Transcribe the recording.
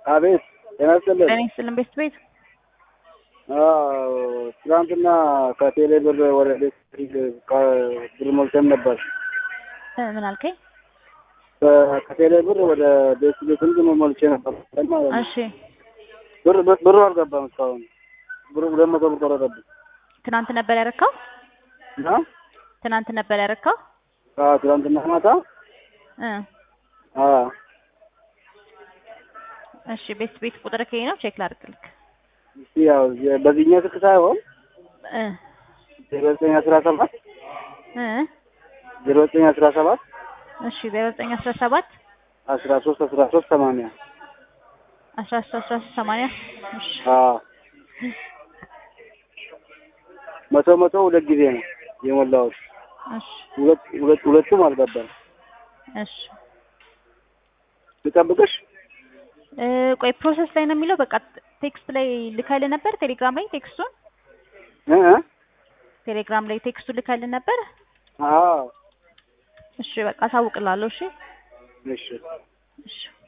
አቤት ጤና ይስጥልን። ጤና ይስጥልን ቤት ቤት አዎ ትናንትና ከቴሌ ብር ወደ ቤት ብር ሞልተን ነበር። እ ምን አልከኝ? ከ- ከቴሌ ብር ወደ ቤት ቤት እንትን ሞልቼ ነበር ማለት ነው። እሺ ብር ብር- ብሩ አልገባም እስካሁን ብሩ ሁለት መቶ ብር ቆረጠብኝ። ትናንት ነበር ያረካው? እና ትናንት ነበር ያረካው? አዎ ትናንትና ማታ እ አዎ እሺ ቤት ቤት ቁጥር ከይ ነው ቼክ ላድርግልክ። እስኪ ያው የ- በዚህኛው ስልክ ሳይሆን እ ዜሮ ዘጠኝ አስራ ሰባት እ ዜሮ ዘጠኝ አስራ ሰባት እሺ ዜሮ ዘጠኝ አስራ ሰባት አስራ ሶስት አስራ ሶስት ሰማንያ አስራ ሶስት አስራ ሶስት ሰማንያ እሺ አዎ መቶ መቶ ሁለት ጊዜ ነው የሞላሁት። እሺ ሁለት ሁለት ሁለቱም አልገባም። እሺ ልጠብቅሽ? እ ቆይ ፕሮሰስ ላይ ነው የሚለው። በቃ ቴክስት ላይ ልካልህ ነበር ቴሌግራም ላይ ቴክስቱን እ እ ቴሌግራም ላይ ቴክስቱን ልካልህ ነበር። አዎ እሺ በቃ አሳውቅላለሁ። እሺ እሺ እሺ